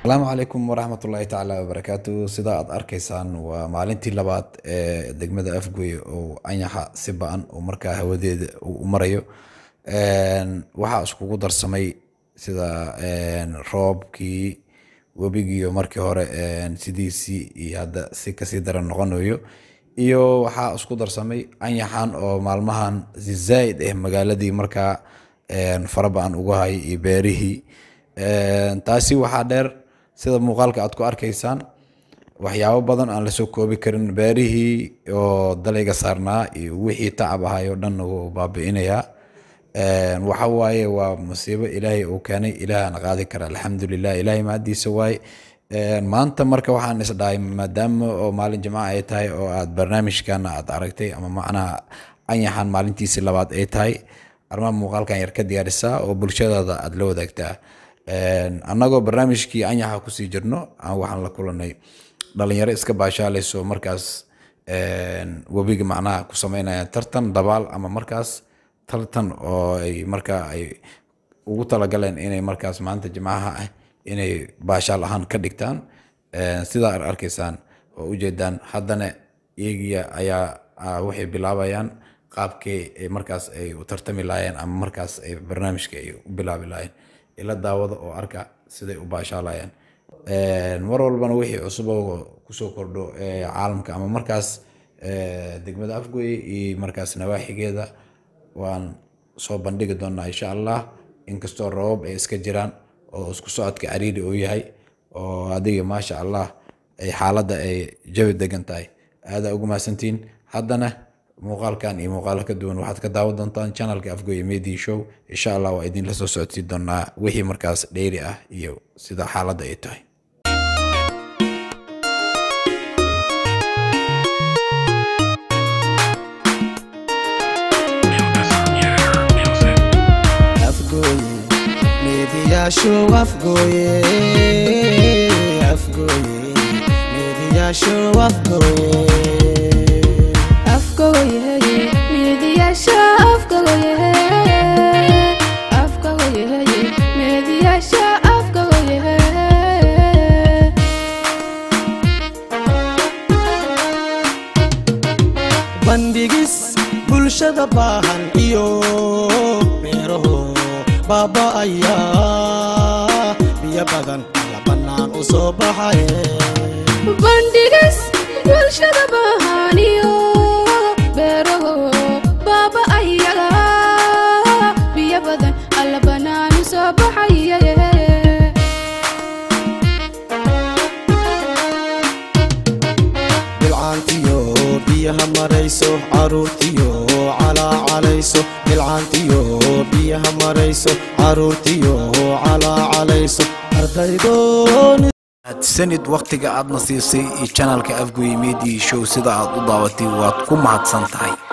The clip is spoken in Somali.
asalaamu calaykum waraxmat ullaahi tacaala wabarakaatu sida aad arkaysaan waa maalintii labaad ee degmada afgoy oo anyaxa si ba-an oo markaa hawadeeda uu u marayo waxaa iskugu darsamay sida roobkii webigiiyo markii hore sidiisii iyo hadda si kasii daran noqonayo iyo waxaa isku darsamay anyaxan oo maalmahan si zaaid ah magaaladii markaa fara ba-an ugu hayay iyo beerihii taasi waxaa dheer sida muuqaalka aad ku arkaysaan waxyaabo badan aan lasoo koobi karin beerihii oo dalayga saarnaa iyo wixii tacab ahay oo dhan wuu baabi'inayaa waxa waaye waa musiibo ilaahay uu keenay ilaahana qaadi kara alxamdulilah ilaahay mahadiisa waaye maanta marka waxaan isdhahay maadaama oo maalin jimca ay tahay oo aad barnaamijkan aad aragtay ama macnaha anyaxan maalintiisii labaad ay tahay arrimaha muuqaalkan yar ka diyaarisaa oo bulshadaada aad la wadaagtaa annagoo barnaamijkii anyaxa kusii jirno waxaan la kulanay dhalinyaro iska baashaalayso markaas webiga macnaha ku sameynayaan tartan dabaal ama markaas tartan oo ay markaa ay ugu talagaleen inay markaas maanta jimcaha ah inay baashaal ahaan ka dhigtaan sidaa ar arkaysaan oo ujeedaan haddana iyagiya ayaa waxay bilaabayaan qaabkii ay markaas ay u tartami lahaayeen ama markaas ay barnaamijka ay u bilaabi lahaayeen ila daawada oo arka siday u baashaalayaan mar walbana wixii cusub oo kusoo kordho caalamka ama markaas degmada afgoye iyo markaas nawaaxigeeda waan soo bandhigi doonaa insha allah inkastoo rabab ay iska jiraan oo isku socodka cariiri uu yahay oo adiga maasha allah ay xaaladda ay jawi degan tahay aadaa ugu mahadsantiin haddana muuqaalkan iyo muuqaalo ka duwan waxaad ka daawan doontaan channelka afgoye media show insha allah waa idinla soo socodsiin doonaa wixii markaas dheeri ah iyo sida xaaladda ay tahay Show afgoye afgoye media show afgoye afgoye media show afgoye afgoye media show afgoye bandhigis bulshada baahan iyo beeraho baaba'aya biyo badan la bannaan u soo baxaye bandhigas bulshada baahaniyo beeraho baaba ayaga biyo badan alla banaanu soo baxaye bilcaantiyo biyaha marayso caruurtiyo calaacalayso bilcaantiyo biyaha marayso caruurtiyo calaacalayso ardaydoon sanid waqtiga aadna siisay iyo channelka afgoye media show sida aad u daawatay waad ku mahadsan tahay